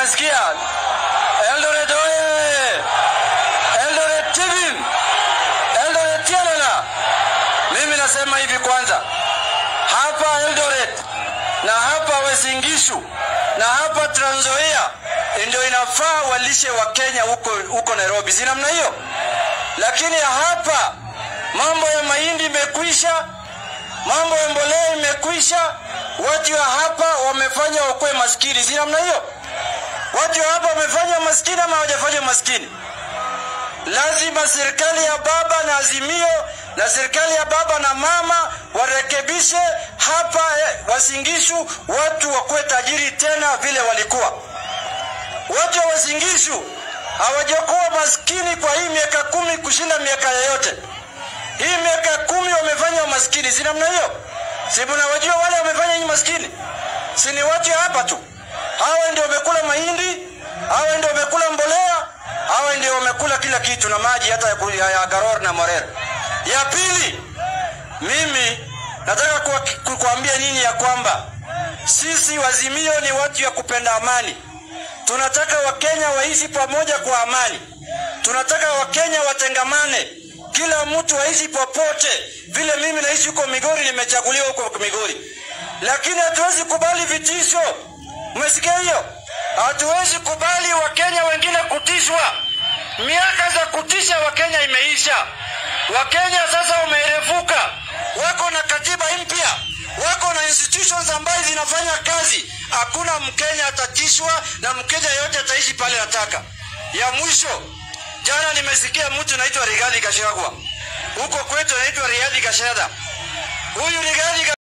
Mumesikia? Eldoret oye! Eldoret Tibim! Eldoret Tialala! Mimi nasema hivi kwanza, hapa Eldoret na hapa Wasingishu na hapa Trans Nzoia ndio inafaa walishe wa Kenya huko huko Nairobi, si namna hiyo? Lakini hapa mambo ya mahindi imekwisha, mambo ya mbolea imekwisha. Watu wa hapa wamefanya wakwe maskini, si namna hiyo? Watu wa hapa wamefanya maskini ama hawajafanya maskini? Lazima serikali ya baba na Azimio na serikali ya baba na mama warekebishe hapa eh, Wasingishu, watu wakuwe tajiri tena vile walikuwa. Watu wa Wasingishu hawajakuwa maskini kwa hii miaka kumi kushinda miaka yoyote. Hii miaka kumi wamefanya maskini, si namna hiyo? Si mnawajua wale wamefanya hii maskini? Si ni watu hapa tu? Hawa ndio wamekula mahindi, hawa ndio wamekula mbolea, hawa ndio wamekula kila kitu na maji hata ya, ku- ya, ya Garor na Morer. Ya pili, mimi nataka kuwa- ku- kuambia nyinyi ya kwamba sisi Wazimio ni watu ya kupenda amani. Tunataka Wakenya waishi pamoja kwa amani. Tunataka Wakenya watengamane, kila mtu aishi popote. Vile mimi naishi huko Migori, nimechaguliwa huko Migori, lakini hatuwezi kubali vitisho. Umesikia hiyo? Hatuwezi kubali Wakenya wengine kutishwa. Miaka za kutisha Wakenya imeisha. Wakenya sasa wamerefuka, wako na katiba mpya, wako na institutions ambazo zinafanya kazi. Hakuna Mkenya atatishwa na Mkenya yote ataishi pale anataka. Ya mwisho, jana nimesikia mtu naitwa Rigathi Gachagua, huko kwetu anaitwa Rigathi Gachagua. Huyu Rigathi